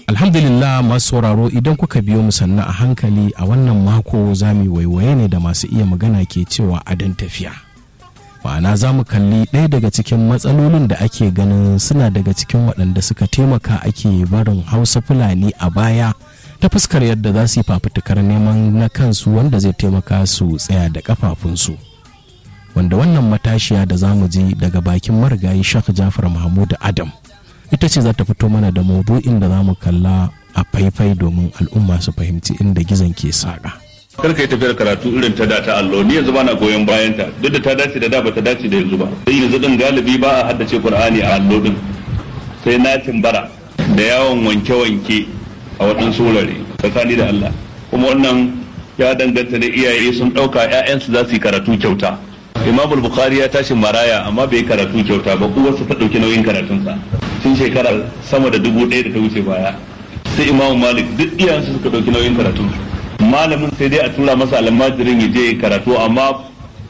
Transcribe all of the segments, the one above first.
alhamdulillah masu sauraro idan kuka biyo mu sannu a hankali a wannan mako za mu waiwaye ne da masu iya magana ke cewa adon tafiya ma'ana za mu kalli ɗaya daga cikin matsalolin da ake ganin suna daga cikin waɗanda suka taimaka ake barin hausa fulani a baya ta fuskar yadda za su yi fafutukar neman na kansu wanda zai taimaka su tsaya da kafafunsu wanda wannan matashiya da za mu ji daga bakin marigayi shak jafar mahmud adam ita ce za ta fito mana da maudu'in da za mu kalla a faifai domin al'umma su fahimci inda gizon ke saƙa. kar ka yi tafiyar karatu irin ta da ta allo ni yanzu bana goyon bayan ta duk da ta dace da da ba ta dace da yanzu ba sai yanzu din galibi ba a haddace qur'ani a allo din sai na bara da yawon wanke-wanke a waɗansu wurare tsakani da Allah kuma wannan ya danganta da iyaye sun ɗauka 'ya'yansu za su yi karatu kyauta imam bukhari ya tashi maraya amma bai yi karatu kyauta ba uwarsa ta ɗauki nauyin karatunsa tun shekara sama da dubu ɗaya da ta wuce baya sai imam malik duk iyayensu suka ɗauki nauyin karatunsu malamin sai dai a tura masa almajirin ya je karatu amma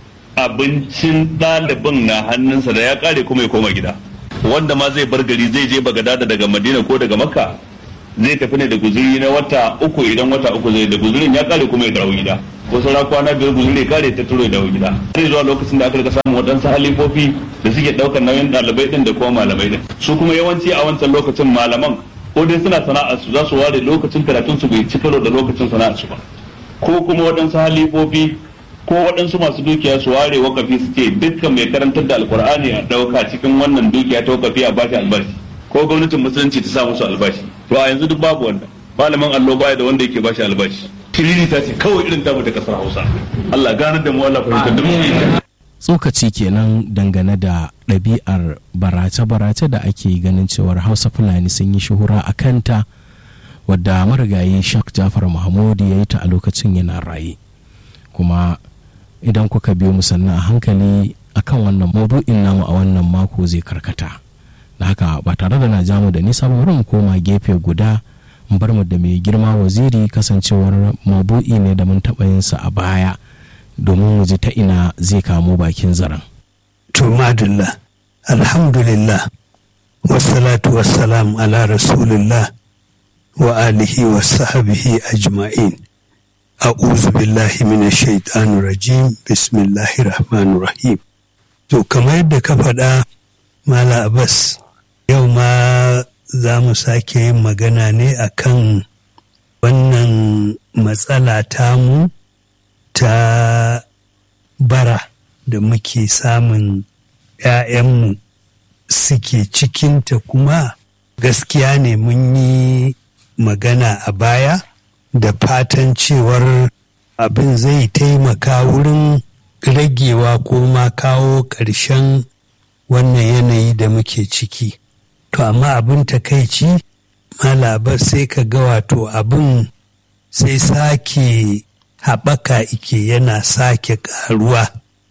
abincin ɗalibin na hannunsa da ya kare kuma ya koma gida wanda ma zai bar gari zai je bagadada daga madina ko daga makka zai tafi ne da guzuri na wata uku idan wata uku zai da guzurin ya kare kuma ya dawo gida ko sauran kwana biyar guzuri ya kare ta turo ya dawo gida sai zuwa lokacin da aka rika samun waɗansu halifofi da suke ɗaukar nauyin ɗalibai ɗin da kuma malamai ɗin su kuma yawanci a wancan lokacin malaman ko dai suna sana'ar su za su ware lokacin karatun su bai ci karo da lokacin sana'ar su ba ko kuma waɗansu halifofi ko waɗansu masu dukiya su ware wakafi su ce dukkan mai karantar da alkur'ani a ɗauka cikin wannan dukiya ta wakafi a bashi albashi ko gwamnatin musulunci ta sa musu albashi to a yanzu duk babu wannan malamin allo baya da wanda yake bashi albashi kiriri ta ce kawai irin tamu ta kasar hausa Allah ganar da mu Allah fahimtar da mu tsokaci kenan dangane da ɗabi'ar barace-barace da ake ganin cewar hausa fulani sun yi shuhura a kanta wadda marigayi shak jafar mahmudi ya yi ta a lokacin yana raye kuma idan kuka biyo musanna a hankali akan wannan maudu'in namu a wannan mako zai karkata da haka ba tare da na jamu da nisa ba mu koma gefe guda in bar mu da mai girma waziri kasancewar maudu'i ne da mun taɓa yin sa a baya domin mu ji ta ina zai kamo bakin zaren. To madalla, alhamdulillah, wassalatu wassalam ala rasulillah wa alihi wa sahabihi ajma'in. A'udhu billahi minash shaitanir rajim, bismillahir rahmanir rahim. To kamar yadda ka faɗa Mala Abbas, yau ma za mu sake yin magana ne akan wannan matsala tamu ta bara da muke samun ‘ya'yanmu suke cikinta kuma gaskiya ne mun yi magana a baya da fatan cewar abin zai taimaka wurin ragewa ko ma kawo ƙarshen wannan yanayi da muke ciki. To amma abin takaici malabar sai ka ga wato abin sai sake haɓaka ike yana sake ƙaruwa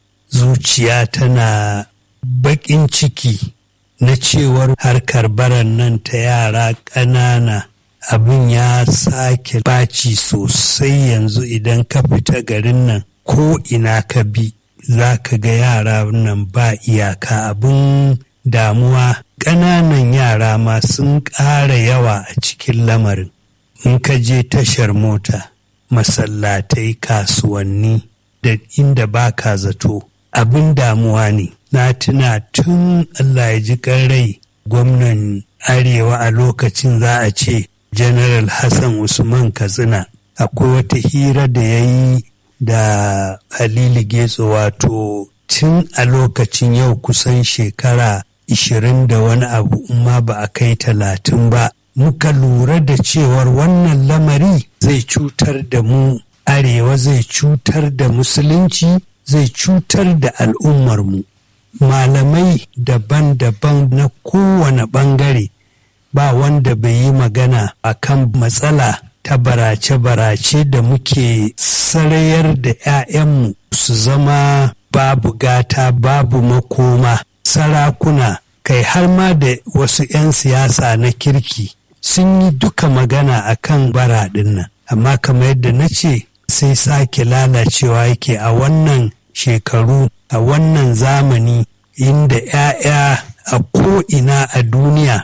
zuciya tana baƙin ciki na cewar harkar baran nan ta yara ƙanana abin ya sake ɓaci sosai yanzu idan ka fita garin nan ko ina ka bi za ka ga yara nan ba iyaka abin damuwa ƙananan yara ma sun ƙara yawa a cikin lamarin in ka je tashar mota masallatai kasuwanni da inda ba ka zato abin damuwa ne na tuna tun Allah ya ji rai gwamnan arewa a lokacin za a ce general hassan usman katsina akwai wata hira da ya yi da halilu getso wato tun a lokacin yau kusan shekara ishirin da wani abu ma ba a kai talatin ba muka lura da cewar wannan lamari zai cutar da mu arewa zai cutar da musulunci zai cutar da al'ummarmu malamai daban-daban na kowane ɓangare ba wanda bai yi magana a kan matsala ta barace-barace da muke sarayar da 'ya'yanmu su zama babu gata babu makoma sarakuna kai har ma da wasu 'yan siyasa na kirki sun yi duka magana a kan baraɗin nan amma kamar yadda na ce sai sake lalacewa yake a wannan shekaru a wannan zamani inda 'ya'ya a ko'ina a duniya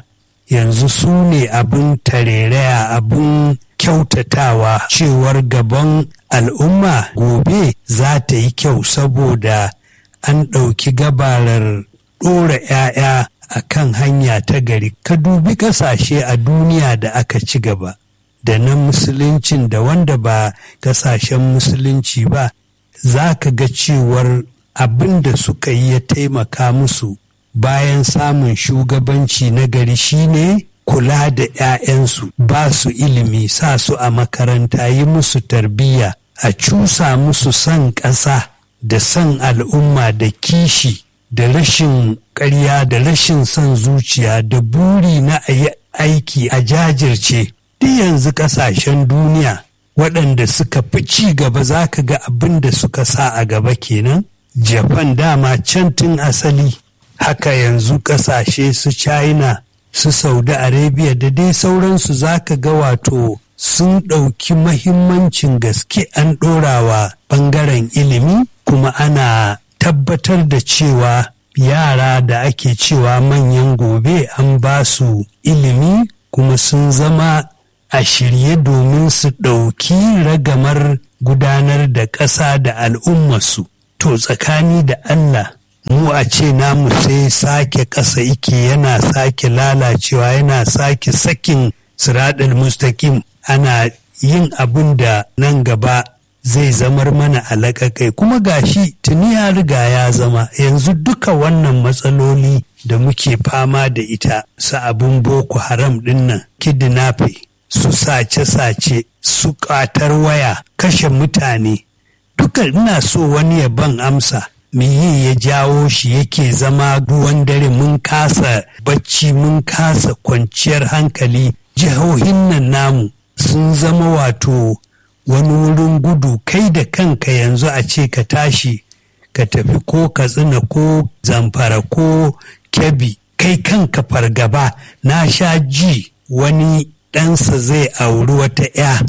yanzu su ne abin tareraya abin kyautatawa cewar gaban al'umma gobe za ta yi kyau saboda an ɗauki gabarar ɗora 'ya'ya a kan hanya ta gari ka dubi ƙasashe a duniya da aka ci gaba da na musuluncin da wanda ba ƙasashen musulunci ba za ka ga cewar abin da suka yi ya taimaka musu bayan samun shugabanci na gari shine kula da 'ya'yansu ba su ilimi sa su a makaranta yi musu tarbiyya a cusa musu son ƙasa da son al'umma da kishi da rashin ƙarya da rashin son zuciya da buri na a yi aiki a jajirce duk yanzu ƙasashen duniya waɗanda suka fi ci gaba za ka ga abin da suka sa a gaba kenan japan dama can tun asali haka yanzu ƙasashe su china su saudi arabia da dai sauransu za ka ga wato sun ɗauki mahimmancin gaske an ɗorawa ɓangaren ilimi kuma ana tabbatar da cewa yara da ake cewa manyan gobe an ba su ilimi kuma sun zama a shirye domin su ɗauki ragamar gudanar da ƙasa da al'ummarsu to tsakani da Allah mu a ce namu sai sake ƙasa ike yana sake lalacewa yana sake sakin siraɗin mustaƙim ana yin abin da nan gaba zai zamar mana alaƙaƙai kuma gashi tuni ya riga ya zama yanzu duka wannan matsaloli da muke fama da ita su abin boko haram dinnan kidnapping su sace-sace su ƙatar waya kashe mutane duka ina so wani ya ban amsa yi ya jawo shi yake zama ruwan dare mun kasa bacci mun kasa kwanciyar hankali jihohin nan namu sun zama wato wani wurin gudu kai da kanka yanzu a ce ka tashi ka tafi ko katsina ko zamfara ko kebbi kai kanka fargaba na sha ji wani ɗansa zai auri wata 'ya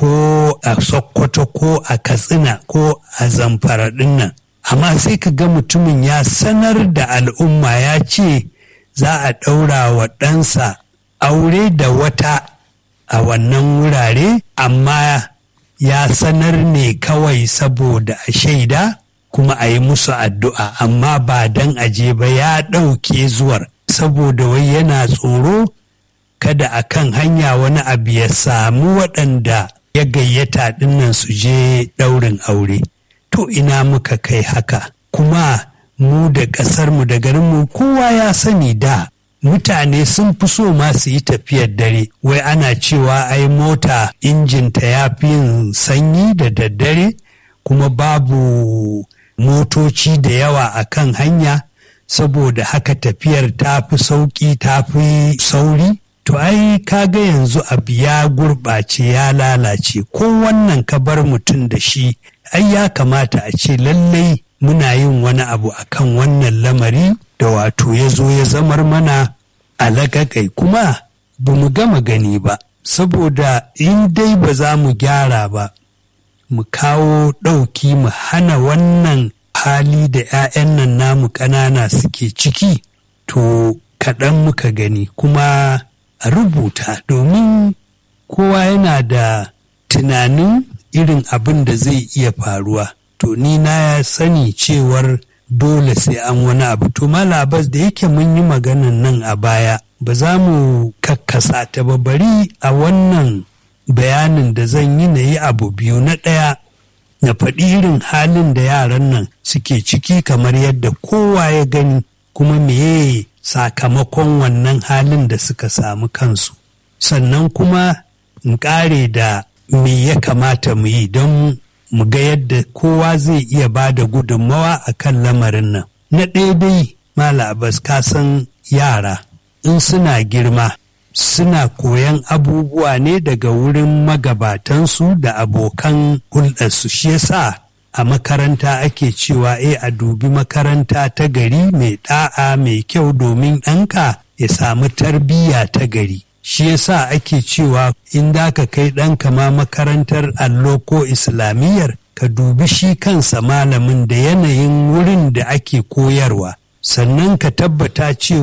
ko a sokoto ko a katsina ko a zamfara dinnan amma sai ka ga mutumin ya sanar da al'umma ya ce za a ɗaura wa ɗansa aure da wata a wannan wurare amma ya sanar ne kawai saboda a shaida kuma a yi musu addu'a amma ba don aje ba ya ɗauke zuwar saboda wai yana tsoro kada a kan hanya wani abu ya samu waɗanda ya gayyata ɗinnan su je ɗaurin aure to ina muka kai haka kuma mu da ƙasarmu da garinmu kowa ya sani da mutane sun fi so ma su yi tafiyar dare wai ana cewa ai mota injinta ya fi yin sanyi da daddare kuma babu motoci da yawa a kan hanya saboda haka tafiyar ta fi sauƙi ta fi sauri to ai kaga yanzu abu ya gurɓace ya lalace ko wannan ka bar mutum da shi ai ya kamata a ce lallai muna yin wani abu akan wannan lamari da wato ya zo ya zamar mana alaƙaƙai kuma ba mu gama gani ba saboda in dai ba za mu gyara ba mu kawo ɗauki mu hana wannan hali da 'ya'yan nan namu ƙanana suke ciki to kaɗan muka gani kuma a rubuta domin kowa yana da tunanin irin abin da zai iya faruwa to ni na sani cewar dole sai an wani abu to malabas da yake mun yi maganan nan a baya ba za mu kakkasa ta ba bari a wannan bayanin da zan yi na yi abu biyu na ɗaya na faɗi irin halin da yaran nan suke ciki kamar yadda kowa ya gani kuma meye sakamakon wannan halin da suka samu kansu sannan kuma in ƙare da me ya kamata mu yi don mu ga yadda kowa zai iya ba da gudunmawa a kan lamarin nan na ɗaya dai mala abbas ka san yara in suna girma suna koyan abubuwa ne daga wurin magabatansu da abokan hulɗarsu shi yasa a makaranta ake cewa e a dubi makaranta ta gari mai ɗa'a mai kyau domin ɗanka ya samu tarbiyya ta gari shi yasa ake cewa in da ka kai ɗanka ma makarantar allo ko islamiyyar ka dubi shi kansa malamin da yanayin wurin da ake koyarwa sannan ka tabbata cewar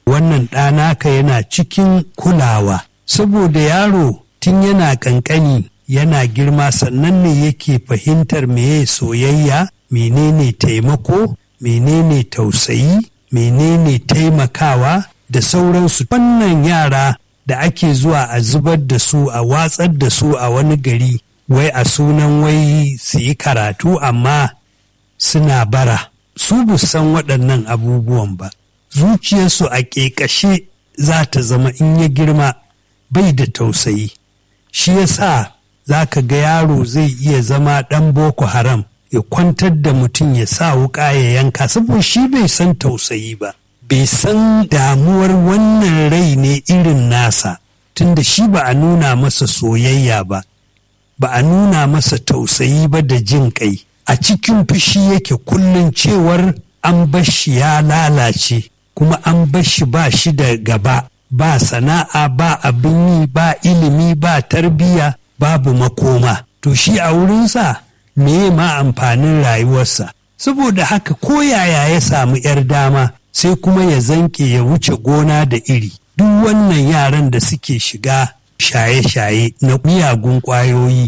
wannan ɗanaka yana cikin kulawa saboda yaro tun yana ƙanƙani yana girma sannan ne yake fahimtar meye soyayya menene taimako menene tausayi menene taimakawa da sauransu wannan yara da ake zuwa a zubar da su a watsar da su a wani gari wai a sunan wai su yi karatu amma suna bara su bu san waɗannan abubuwan ba zuciyarsu a ƙeƙashe za ta zama in ya girma bai da tausayi shi yasa za ka ga yaro zai iya zama ɗan boko haram ya kwantar da mutum ya sa wuƙa ya yanka saboda shi bai san tausayi ba bai san damuwar wannan rai ne irin nasa tunda shi ba a nuna masa soyayya ba ba a nuna masa tausayi ba da jin kai a cikin fushi yake kullum cewar an bashi ya lalace kuma an bashi ba shi da gaba ba sana'a ba abin yi ba ilimi ba tarbiyya babu makoma to shi a wurinsa me ma amfanin rayuwarsa saboda haka ko yaya ya samu 'yar dama sai kuma ya zanke ya wuce gona da iri duk wannan yaran da suke shiga shaye-shaye na miyagun ƙwayoyi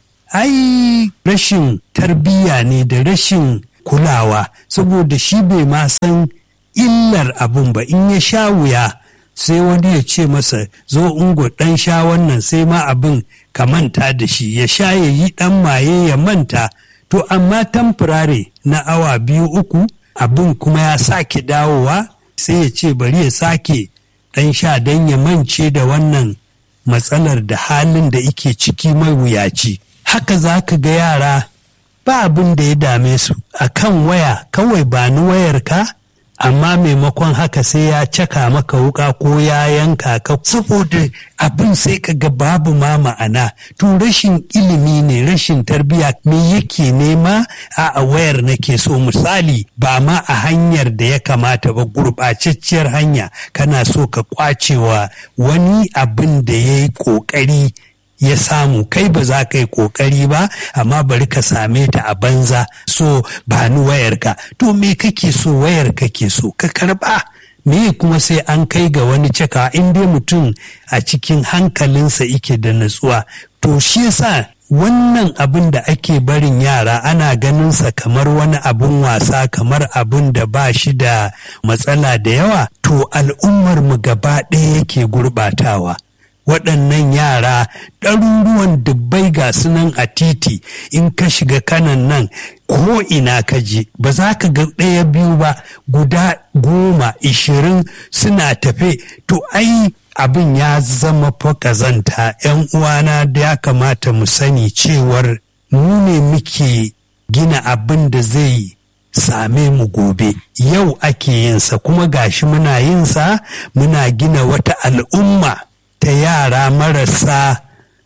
ai rashin tarbiyya ne da rashin kulawa saboda shi bai ma san illar abun ba in ya sha wuya sai wani ya ce masa zo ungo ɗan sha wannan sai ma abin ka manta da shi ya sha ya yi ɗan maye ya manta to amma tamfurare na awa biyu uku abin kuma ya sake dawowa sai ya ce bari ya sake ɗan sha don ya mance da wannan matsalar da halin da ike ciki mai wuyaci haka za ka ga yara ba abin da ya dame su a kan waya kawai ba ni wayarka amma maimakon haka sai ya caka maka wuka ko ya yanka ka saboda abin sai ka ga babu ma ma'ana to rashin ilimi ne rashin tarbiya me yake nema a wayar nake so misali ba ma a hanyar da ya kamata ba gurɓacecciyar hanya kana so ka kwacewa wani abin da ya yi ƙoƙari ya samu kai ba za ka yi kokari ba amma bari ka same ta a banza so ba ni wayarka to me kake so wayar kake so ka karba me kuma sai an kai ga wani cika in dai mutum a cikin hankalinsa ike da natsuwa to shi yasa wannan abin da ake barin yara ana ganinsa kamar wani abin wasa kamar abin da ba shi da matsala da yawa to al'ummar mu gaba ɗaya yake gurɓatawa waɗannan yara ɗaruruwan dubbai ga sunan a titi in ka shiga kanan nan ko ina ka je ba za ka ga ɗaya biyu ba guda goma ishirin suna tafe to ai abin ya zama fa ƙazanta ‘yan uwana da ya kamata mu sani cewar mu ne muke gina abin da zai same mu gobe yau ake yinsa kuma gashi muna yinsa muna gina wata al'umma ta yara marasa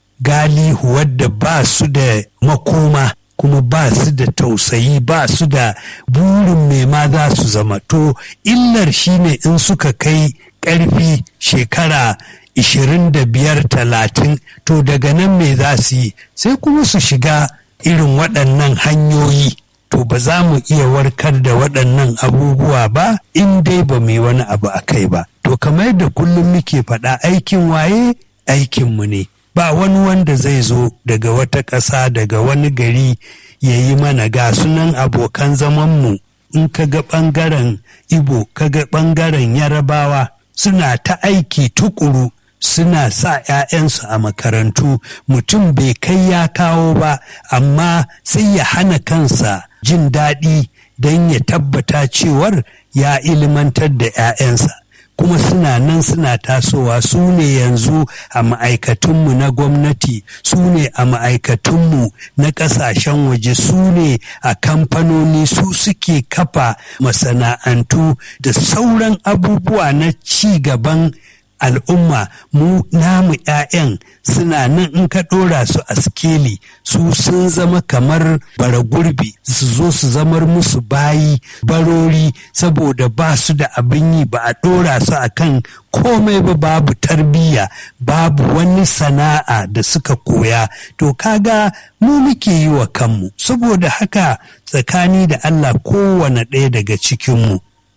galihu wadda ba su da makoma kuma ba su da tausayi ba su da burin me ma za su zama to illar shine in suka kai ƙarfi shekara ishirin da biyar talatin to daga nan me za su yi sai kuma su shiga irin waɗannan hanyoyi to ba za mu iya warkar da waɗannan abubuwa ba in dai ba mu yi wani abu a kai ba to kamar da kullum muke faɗa aikin waye aikinmu ne ba wani wanda zai zo daga wata ƙasa daga wani gari ya yi mana ga sunan abokan zamanmu in ka ga ɓangaren ibo ka ga ɓangaren yarabawa suna ta aiki tukuru suna sa 'ya'yansu a makarantu mutum bai kai ya kawo ba amma sai ya hana kansa jin daɗi don ya tabbata cewar ya ilimantar da 'ya'yansa kuma suna nan suna tasowa su ne yanzu a ma'aikatunmu na gwamnati su ne a ma'aikatunmu na ƙasashen waje su ne a kamfanoni su suke kafa masana'antu da sauran abubuwa na ci gaban al'umma mu namu 'ya'yan suna nan in ka ɗora su a skeli su sun zama kamar bara gurbi su zo su zamar musu bayi barori saboda ba su da abin yi ba a ɗora su a kan komai ba babu tarbiyya babu wani sana'a da suka koya to kaga mu muke yi wa kanmu saboda haka tsakani da Allah kowane ɗaya daga cikinmu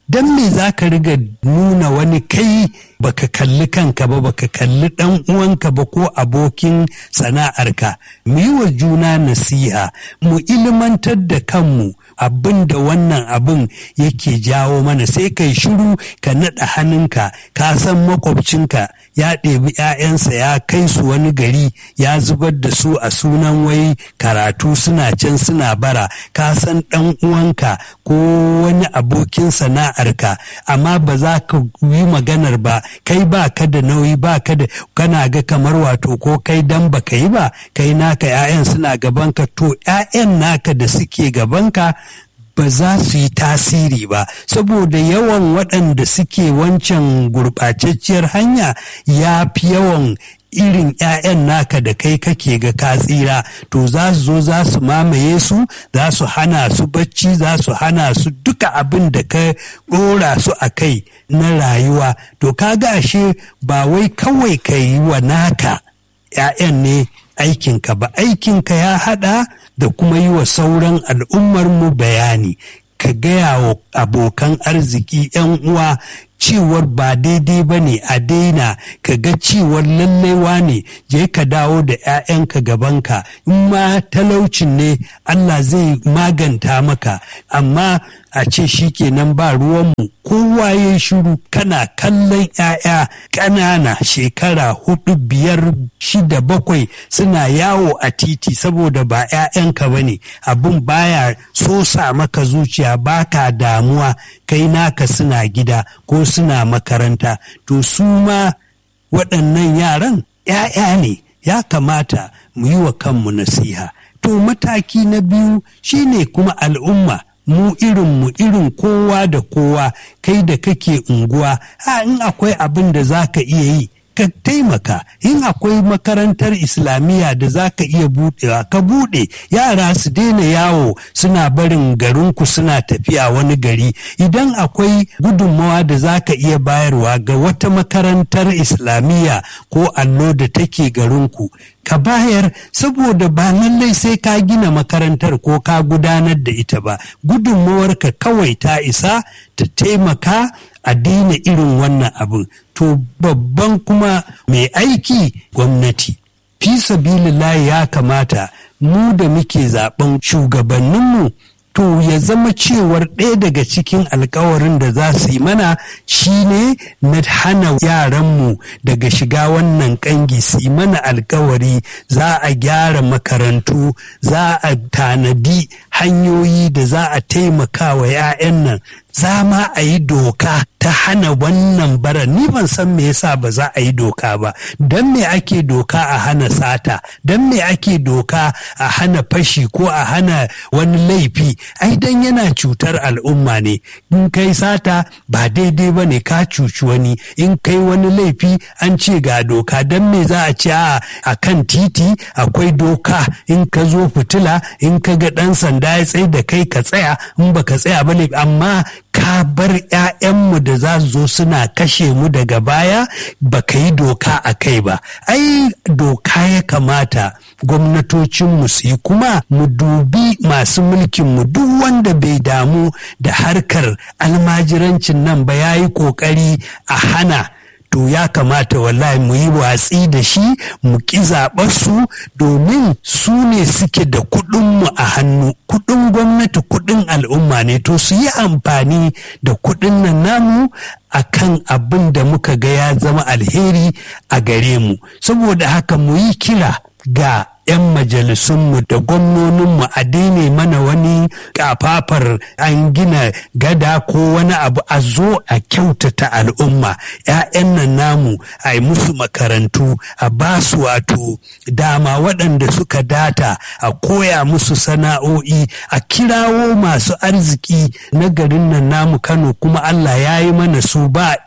don me za ka riga nuna wani kai baka kalli kanka ba baka kalli dan uwanka ba ko abokin sana'arka mu yi wa juna nasiha mu ilimantar da kanmu abin da wannan abin yake jawo mana sai kai shiru ka naɗa hannunka ka san makwabcinka ya ɗebi 'ya'yansa ya kai su wani gari ya zubar da su a sunan wai karatu suna can suna bara ka san ɗan uwanka ko wani abokin sana'arka amma ba za ka yi maganar ba kai ba ka da nauyi ba ka da kana ga kamar wato ko kai dan ba ka yi ba kai naka 'ya'yan suna gabanka to 'ya'yan naka da suke gabanka ba za su yi tasiri ba saboda yawan waɗanda suke wancan gurɓatacciyar hanya ya fi yawan irin 'ya'yan naka da kai kake ga ka tsira to za su zo za su mamaye su za su hana su bacci za su hana su duka abin da ka ɗora su a kai na rayuwa to ka ga ashe ba wai kawai ka yi wa naka 'ya'yan ne aikinka ba aikinka ya haɗa da kuma yi wa sauran al'ummarmu bayani ka gaya wa abokan arziki 'yan uwa cewar ba daidai ba ne a daina ka ga cewar lallaiwa ne je ka dawo da 'ya'yanka gabanka in ma talaucin ne Allah zai maganta maka amma a ce shi kenan ba ruwanmu kowa ya shiru kana kallon 'ya'ya ƙanana shekara hudu biyar shida bakwai suna yawo a titi saboda ba 'ya'yanka ba ne abin baya sosa maka zuciya baka damuwa kai naka suna gida ko suna makaranta to su ma waɗannan yaran 'ya'ya ne ya kamata mu yi wa kanmu nasiha to mataki na biyu shine kuma al'umma mu irin mu irin kowa da kowa kai da kake unguwa ha in akwai abin da za ka iya yi ka taimaka in akwai makarantar islamiyya da za ka iya buɗewa ka buɗe yara su daina yawo suna barin garinku suna tafiya wani gari idan akwai gudunmawa da za ka iya bayarwa ga wata makarantar islamiyya ko allo da take garinku ka bayar saboda ba lallai sai ka gina makarantar ko ka gudanar da ita ba gudunmawarka kawai ta isa ta taimaka a daina irin wannan abin to babban kuma mai aiki gwamnati fi sabilillahi ya kamata mu da muke zaben shugabanninmu to ya zama cewar ɗaya daga cikin alkawarin da za su yi mana shine na hana yaranmu daga shiga wannan ƙangi su yi mana alkawari za a gyara makarantu za a tanadi hanyoyi da za a taimaka wa 'ya'yan nan za ma a yi doka ta hana wannan bara ni ban san me yasa ba za a yi doka ba don me ake doka a hana sata don me ake doka a hana fashi ko a hana wani laifi ai dan yana cutar al'umma ne in kai sata ba daidai ba ne ka cuci wani in kai wani laifi an ce ga doka don me za a ce a kan titi akwai doka in ka zo fitila in ka ga ɗan sanda ya tsaye da kai ka tsaya in baka tsaya ba amma ka bar 'ya'yanmu da za su zo suna kashe mu daga baya ba ka yi doka a kai ba ai doka ya kamata gwamnatocinmu su yi kuma mu dubi masu mulkinmu duk wanda bai damu da harkar almajirancin nan ba ya yi ƙoƙari a hana to ya kamata wallahi mu yi watsi da shi mu ƙi su domin su ne suke da kuɗinmu a hannu kuɗin gwamnati kuɗin al'umma ne to su yi amfani da kuɗin nan namu a kan abin da muka ga ya zama alheri a gare mu saboda haka mu yi kira ga 'yan majalisunmu da gwamnoninmu a daina mana wani kafafar an gina gada ko wani abu a zo a kyautata al'umma 'ya'yan nan namu a yi musu makarantu a ba su wato dama waɗanda suka data a koya musu sana'o'i a kirawo masu arziki na garin nan namu kano kuma allah ya yi mana su ba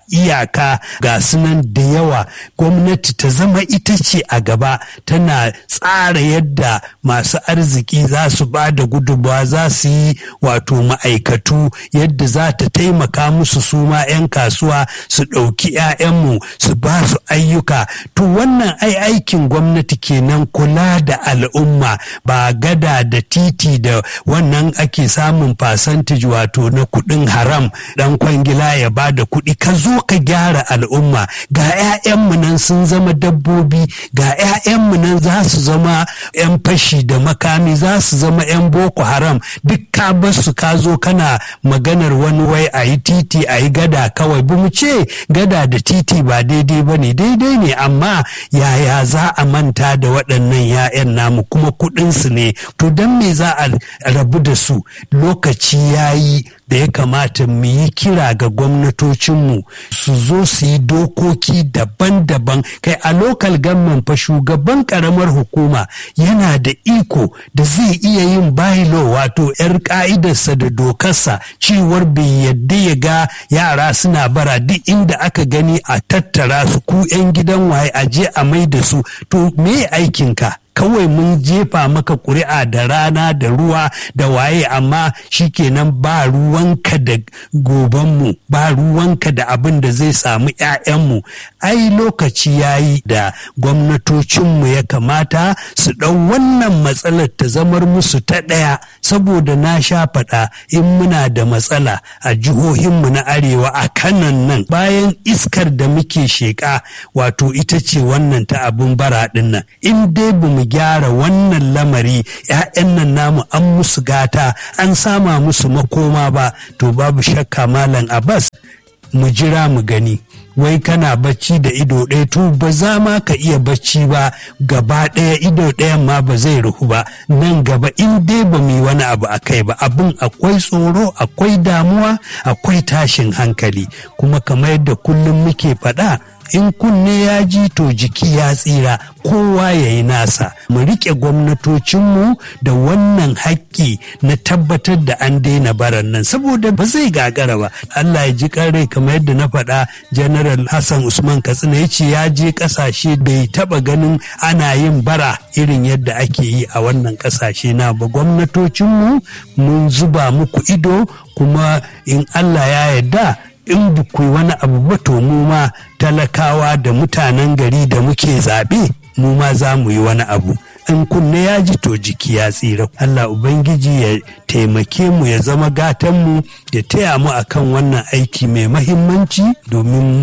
iyaka ga sunan da yawa gwamnati ta zama ita ce a gaba tana tsara yadda masu arziki za su ba da gudunmawa za su yi wato ma'aikatu yadda za ta taimaka musu su ma 'yan kasuwa su ɗauki 'ya'yanmu su ba su ayyuka to wannan ai aikin gwamnati kenan kula da al'umma ba gada da titi da wannan ake samun percentage wato na kuɗin haram dan kwangila ya ba da kuɗi ka zo ka gyara al'umma ga 'ya'yanmu nan sun zama dabbobi ga 'ya'yanmu nan za su zama 'yan fashi da makami za su zama 'yan boko haram duk ka basu ka zo kana maganar wani wai a yi titi a yi gada kawai ba mu ce gada da titi ba daidai ba ne daidai ne amma yaya za a manta da waɗannan 'ya'yan namu kuma kuɗinsu ne to don me za a rabu da su lokaci ya yi da ya kamata mu yi kira ga gwamnatocinmu su zo su yi dokoki daban-daban kai a lokal gamman fa shugaban karamar hukuma yana da iko da zai iya yin bayilo wato 'yar ka'idarsa da dokarsa cewar bai yadda ya ga yara suna bara duk inda aka gani a tattara su ku 'yan gidan waye a je a mai da su to me aikinka kawai mun jefa maka ƙuri'a da rana da ruwa da waye amma shikenan ba ruwanka da gobanmu ba ruwanka da abin da zai samu 'ya'yanmu ai lokaci ya yi da gwamnatocinmu ya kamata su ɗau wannan matsalar ta zamar musu ta ɗaya saboda na sha faɗa in muna da matsala a jihohinmu na arewa a kanan nan bayan iskar da muke sheƙa wato ita ce wannan ta abin bara ɗin nan in dai bamu gyara wannan lamari 'ya'yan nan namu an musu gata an sama musu makoma ba to babu shakka malam abbas mu jira mu gani wai kana bacci da ido ɗaya to ba za ma ka iya bacci ba gaba ɗaya ido ɗayan ma ba zai ruhu ba nan gaba in dai ba mu yi wani abu a kai ba abin akwai tsoro akwai damuwa akwai tashin hankali kuma kamar yadda kullum muke faɗa in kunne ya ji to jiki ya tsira kowa ya yi nasa mu riƙe gwamnatocinmu da wannan haƙƙi na tabbatar da an daina baran nan saboda ba zai gagara ba Allah ya ji rai kamar yadda na faɗa general Hassan Usman Katsina ya ce ya je ƙasashe bai taɓa ganin ana yin bara irin yadda ake yi a wannan ƙasashe na ba gwamnatocinmu mun zuba muku ido kuma in Allah ya yarda in ba ku wani abu ba to mu ma talakawa da mutanen gari da muke zaɓe mu ma za mu yi wani abu in kunne ya ji to jiki ya tsira Allah Ubangiji ya taimake mu ya zama gatanmu ya taya mu akan wannan aiki mai mahimmanci domin